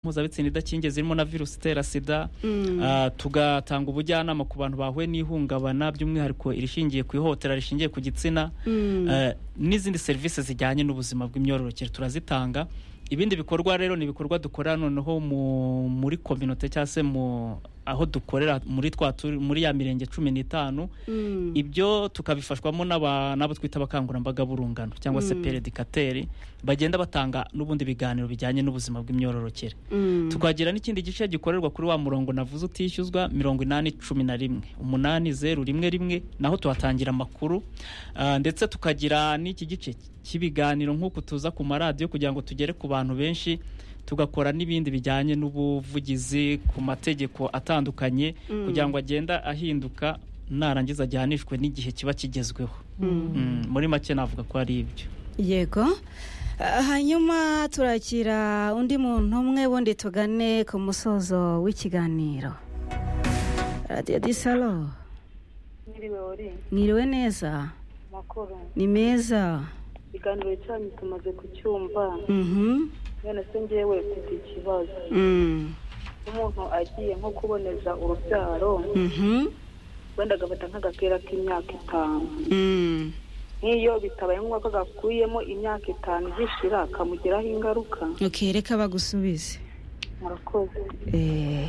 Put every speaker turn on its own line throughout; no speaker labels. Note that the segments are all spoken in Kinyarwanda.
mpuzabitsina idakingiye zirimo na virusi itera sida Ah, tugatanga ubujyanama ku bantu bahuye n'ihungabana by'umwihariko irishingiye ku ihohotera rishingiye ku gitsina Eh, n'izindi serivisi zijyanye n'ubuzima bw'imyororokere turazitanga ibindi bikorwa rero ni ibikorwa dukora noneho mu- muri kominote cyangwa se mu aho dukorera muri twa turi- muri ya mirenge cumi n'itanu ibyo tukabifashwamo n'aba- n'abo twita abakangurambaga b'urungano cyangwa se peredikateri bagenda batanga n'ubundi biganiro bijyanye n'ubuzima bw'imyororokere tukagira n'ikindi gice gikorerwa kuri wa murongo navuze utishyuzwa mirongo inani cumi na rimwe umunani zeru rimwe rimwe naho tuhatangira amakuru Ah, ndetse tukagira n'iki gice cy'ibiganiro nk'uku tuza ku maradiyo kugira ngo tugere ku bantu benshi tugakora n'ibindi bijyanye n'ubuvugizi ku mategeko atandukanye kugira ngo agenda ahinduka narangiza ajyanishwe n'igihe kiba kigezweho Mm, muri make navuga ko ari ibyo
yego Ah, hanyuma turakira undi muntu umwe bundi tugane ku musozo w'ikiganiro radiyo disalo
mwiriwe uri
mwiriwe neza
makuru
ni meza
ikiganiro cyanyu tumaze kucyumva
Mhm.
none se ngewe mfite ikibazo
Mm.
umuntu agiye nko kuboneza urubyaro
Mhm.
wenda agafata nk'agapira k'imyaka itanu
Mm.
nk'iyo bitabaye ngombwa ko agakuyemo imyaka itanu zishira akamugiraho ingaruka
ok reka bagusubize
murakoze
Eh,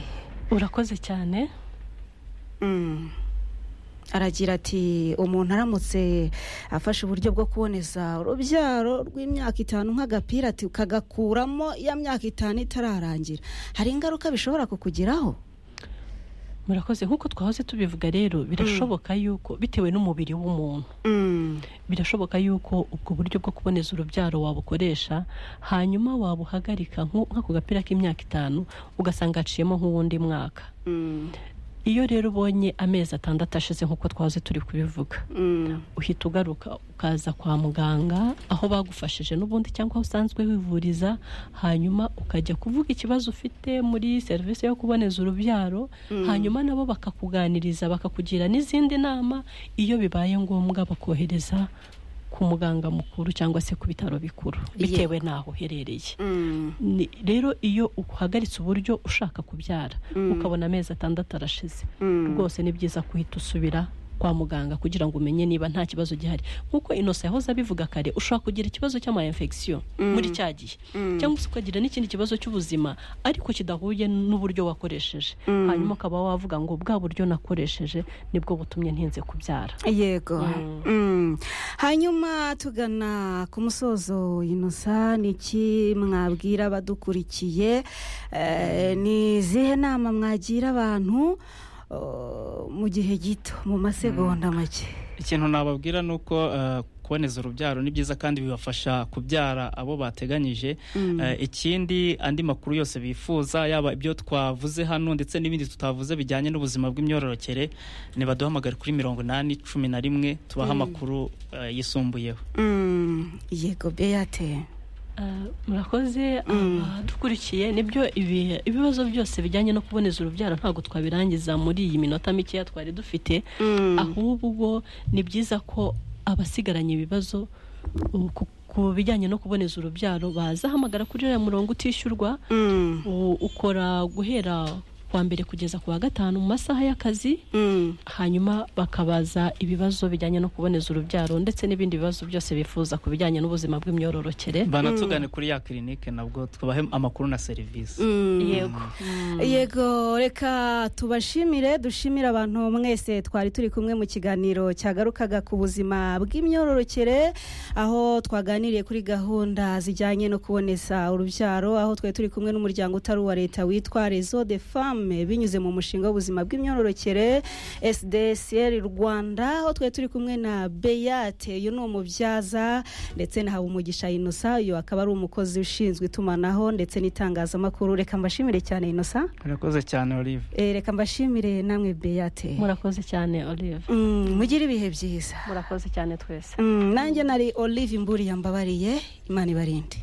urakoze cyane
mm. aragira ati umuntu aramutse afashe uburyo bwo kuboneza urubyaro rw'imyaka itanu nk'agapira ati ukagakuramo ya myaka itanu itararangira hari ingaruka bishobora kukugiraho
murakoze nk'uko twahoze tubivuga rero birashoboka yuko bitewe n'umubiri w'umuntu
Mm.
birashoboka yuko ubwo buryo bwo kuboneza urubyaro wabukoresha hanyuma wabuhagarika nk'u- nk'ako gapira k'imyaka itanu ugasanga haciyemo nk'uwundi mwaka
Mm.
iyo rero ubonye amezi atandatu ashize nk'uko twahoze turi kubivuga
Mm.
uhita ugaruka ukaza kwa muganga aho bagufashije n'ubundi cyangwa aho usanzwe wivuriza hanyuma ukajya kuvuga ikibazo ufite muri serivisi yo kuboneza urubyaro hanyuma nabo bakakuganiriza bakakugira n'izindi nama iyo bibaye ngombwa bakohereza ku muganga mukuru cyangwa se ku bitaro bikuru bitewe n'aho uherereye
Mm.
Ni- rero iyo uhagaritse uburyo ushaka kubyara ukabona amezi atandatu arashize rwose ni byiza guhita usubira kwa muganga kugira ngo umenye niba nta kibazo gihari nk'uko inosa yahoze abivuga kare ushobora kugira ikibazo cy'ama infection muri cya gihe cyangwa se ukagira n'ikindi kibazo cy'ubuzima ariko kidahuye n'uburyo wakoresheje hanyuma ukaba wavuga ngo bwa buryo nakoresheje nibwo butumye ntinze kubyara
yego Mm. hanyuma tugana ku musozo inosa ni iki mwabwira abadukurikiye Eh, ni izihe nama mwagira abantu oh, mu gihe gito mu masegonda make
ikintu nababwira ni uko eh, kuboneza urubyaro ni byiza kandi bibafasha kubyara abo bateganyije Eh, ikindi andi makuru yose bifuza yaba ibyo twavuze hano ndetse n'ibindi tutavuze bijyanye n'ubuzima bw'imyororokere nibaduhamagare kuri mirongo inani cumi na rimwe tubaha amakuru eh, yisumbuyeho
Mm. yego beyate
Eh, murakoze abadukurikiye nibyo ibi- ibibazo byose bijyanye no kuboneza urubyaro ntabwo twabirangiza muri iyi minota mikeya twari dufite ahubwo ni byiza ko abasigaranye ibibazo uh, ku- ku bijyanye no kuboneza urubyaro bazahamagara kuri uriya murongo utishyurwa
Mm.
u- ukora guhera kuwa mbere kugeza ku wa gatanu mu masaha y'akazi
Mm.
hanyuma bakabaza ibibazo bijyanye no kuboneza urubyaro ndetse n'ibindi bibazo byose bifuza ku bijyanye n'ubuzima bw'imyororokere
banatugane kuri ya kirinike nabwo tubahe amakuru na serivisi
Mm.
yego
yego reka tubashimire dushimire abantu mwese twari turi kumwe mu kiganiro cyagarukaga ku buzima bw'imyororokere aho twaganiriye kuri gahunda zijyanye no kuboneza urubyaro aho twari turi kumwe n'umuryango utari uwa leta witwa rezo de femme binyuze mu mushinga w'ubuzima bw'imyororokere sdsr rwanda aho twari turi kumwe na beyate uyu ni umubyaza ndetse na habumugisha inosa uyu akaba ari umukozi ushinzwe itumanaho ndetse n'itangazamakuru reka mbashimire cyane inosa
murakoze cyane olive
Eh, reka mbashimire namwe beyate
murakoze cyane olive
Mm, mugire ibihe byiza
murakoze cyane twese
Mm, nanjye nari olive mburiya mbabariye imana ibarinde